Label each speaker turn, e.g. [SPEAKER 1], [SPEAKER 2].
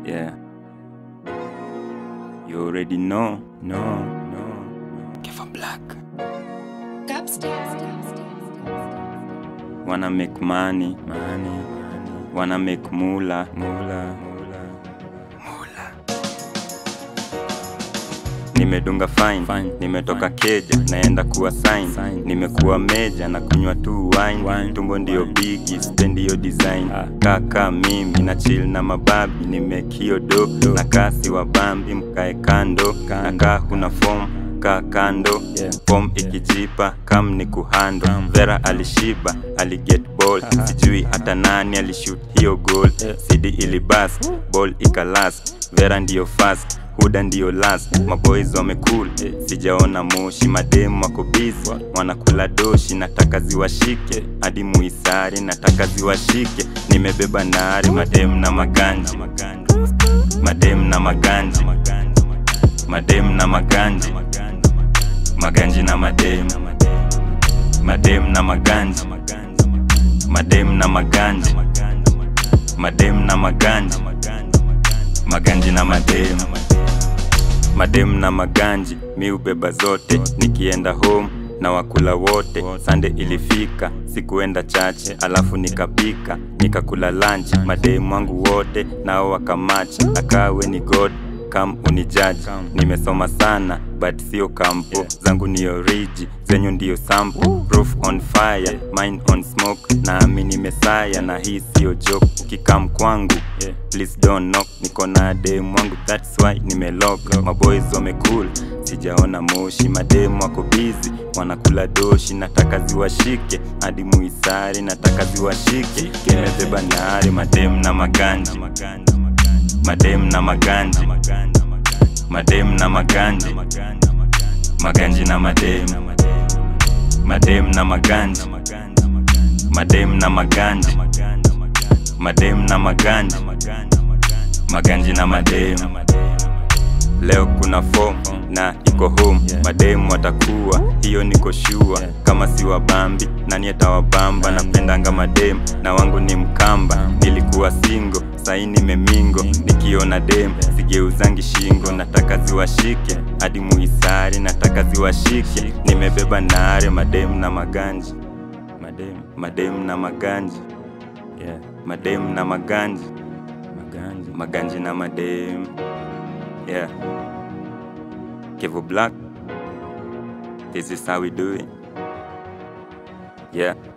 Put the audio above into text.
[SPEAKER 1] Yeah. You already know. No, no, no. Kefa Black. Wanna make money, money, money. Wanna make mula, mula, mula, mula. Nimedunga fine, fine. Nimetoka keja, naenda kuwa sign, sign. Nimekuwa meja na kunywa tu wine, wine. Tumbo ndio bigi, spendi yo design ah. Kaka mimi na chill na mababi, nimekio do na kasi wa bambi, mkae kando, nakaa kuna form kaa kando yeah. Form ikijipa kam ni kuhando Vera alishiba aliget ball sijui hata nani alishoot hiyo goal CD ilibas ball ikalas Vera ndiyo fast Huda ndiyo last maboys wamekul sijaona moshi mademu wako busy wanakula doshi nataka ziwashike hadi muisari nataka ziwashike nimebeba nari mademu na maganji mademu na maganji mademu na maganji maganji na mademu mademu na maganji mademu na maganji mademu na maganji maganji na mademu mademu na maganji mi ubeba zote nikienda home na wakula wote sande ilifika sikuenda chache alafu nikapika nikakula lunch mademu wangu wote nao wakamachi akawe ni god kam unijaji nimesoma sana but sio kampo zangu ni oriji zenyu ndiyo sample proof on fire mine on smoke naamini mesaya na hii sio joke ukikam kwangu please don't knock niko na demu wangu that's why nimelock maboys wamekul sijaona moshi mademu wako busy wanakula doshi nataka ziwashike hadi muisari nataka ziwashike kimebeba nari mademu na maganji mademu na maganji mademu na maganji maganji na mademu mademu na maganji mademu na maganji mademu na maganji maganji na mademu leo kuna form na iko home mademu watakuwa hiyo niko shua kama si wabambi nani atawabamba napendanga mademu na wangu ni mkamba nilikuwa singo saini memingo nikiona dem sigeuzangi shingo nataka ziwashike hadi muisari nataka ziwashike nimebeba nare mademu na maganji mademu mademu na maganji yeah. mademu na maganji maganji maganji na mademu yeah Kevo Black this is how we do it yeah